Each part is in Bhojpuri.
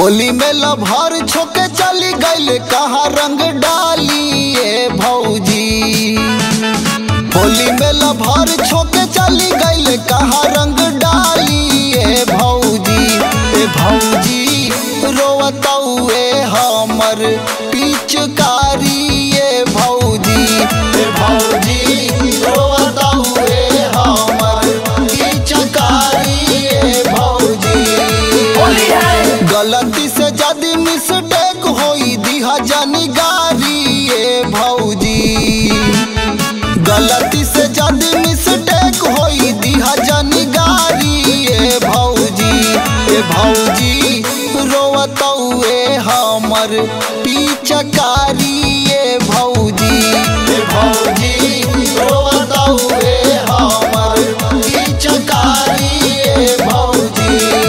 होली में लभर छोके चली गईले कहा रंग डाली ए भौजी होली में लभर छोके चली गईले कहा रंग डाली ए भौजी ए भौजी रोवतौए हमर पिचकारी ए भौजी ए भौजी रोवतौए हमर पिचकारी ए भौजी गलती से जदी मिस्टेक होई दिहा जानी गारी ए भौजी गलती से जदी मिस्टेक होई दिहा जानी गारी ए भौजी ए भौजी रोवतौए हमर पिचकारी ए भौजी ए भौजी रोवतौए हमर पिचकारी ए भौजी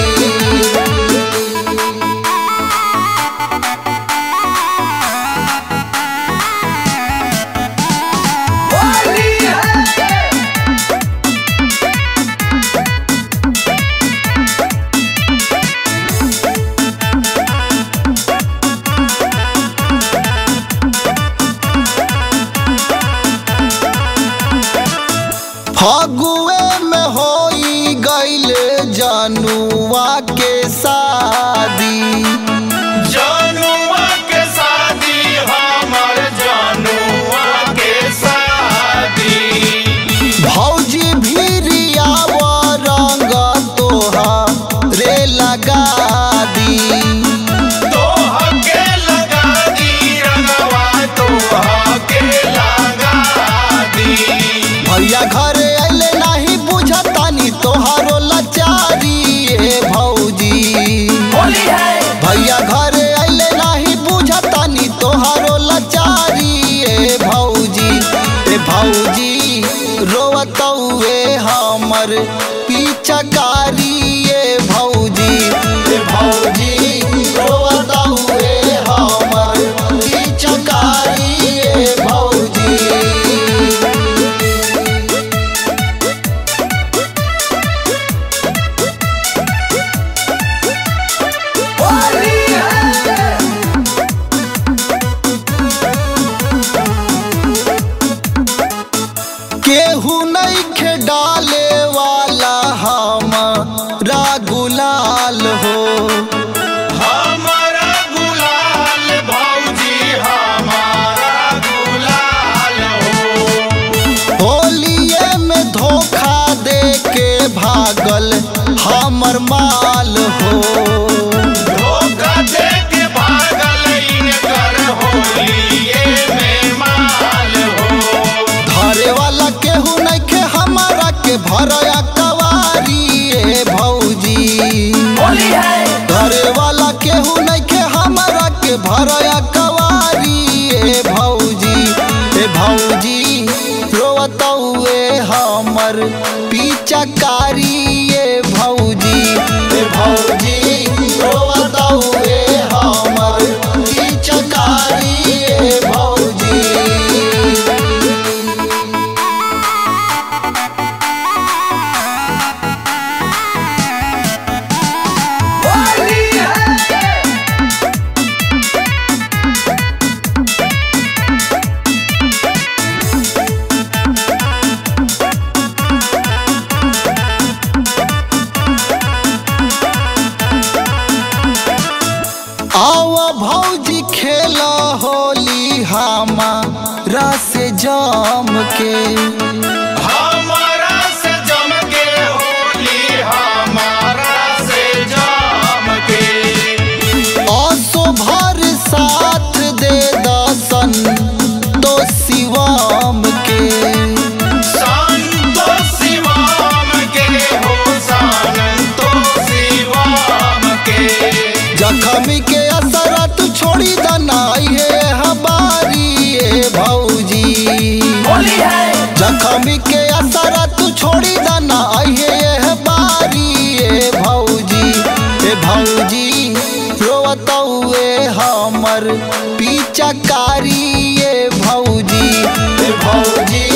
फगुए में होई गईले जनुआ के शादी जनुआ के शादी हमर जनुआ के शादी भौजी भीरिया रंग तोहा रे लगा दी तोह के लगा दी रंगवा तोह के लगा दी भैया घरे अइले नाही बुझतानी तोहारो लाचारी ए भौजी भैया घरे अइले नाही बुझतानी तोहारो लाचारी ए भौजी ए भौजी रोवतौए हमर पिचकारी ए भौजी ए भौजी रोवतौए हमर पिचकारी ए भौजी केहू नहीं डाले वाला हमारा गुलाल हो हमारा गुलाल भौजी हमारा गुलाल हो होलिए में धोखा दे के भागल हमर माल हो धोखा दे के भागल इनकर होलिए में माल हो धरे वाला केहू नहीं के हमारा के भरया कवारी ए भौजी धरे वाला केहू नहीं के हमारा के भरया कवारी ए भौजी ए भौजी रोवतौए हमर पिचकारी ए भौजी ए भौजी रोवतौए हमर पिचकारी ए भौजी आव भौजी खेला होली हमारा से जम के हमारा से जम के होली हमारा से जम के असो भर साथ दे दसन तो शिवम के संतो शिवम के हो संतो शिवम के जखमी के असरा तू छोड़ी दनाई है हमारी ए भौजी जखमी के असरा तू छोड़ी दना है बारी ए भौजी ए भौजी रोवतौए हमर पिचकारी ए भौजी ए भौजी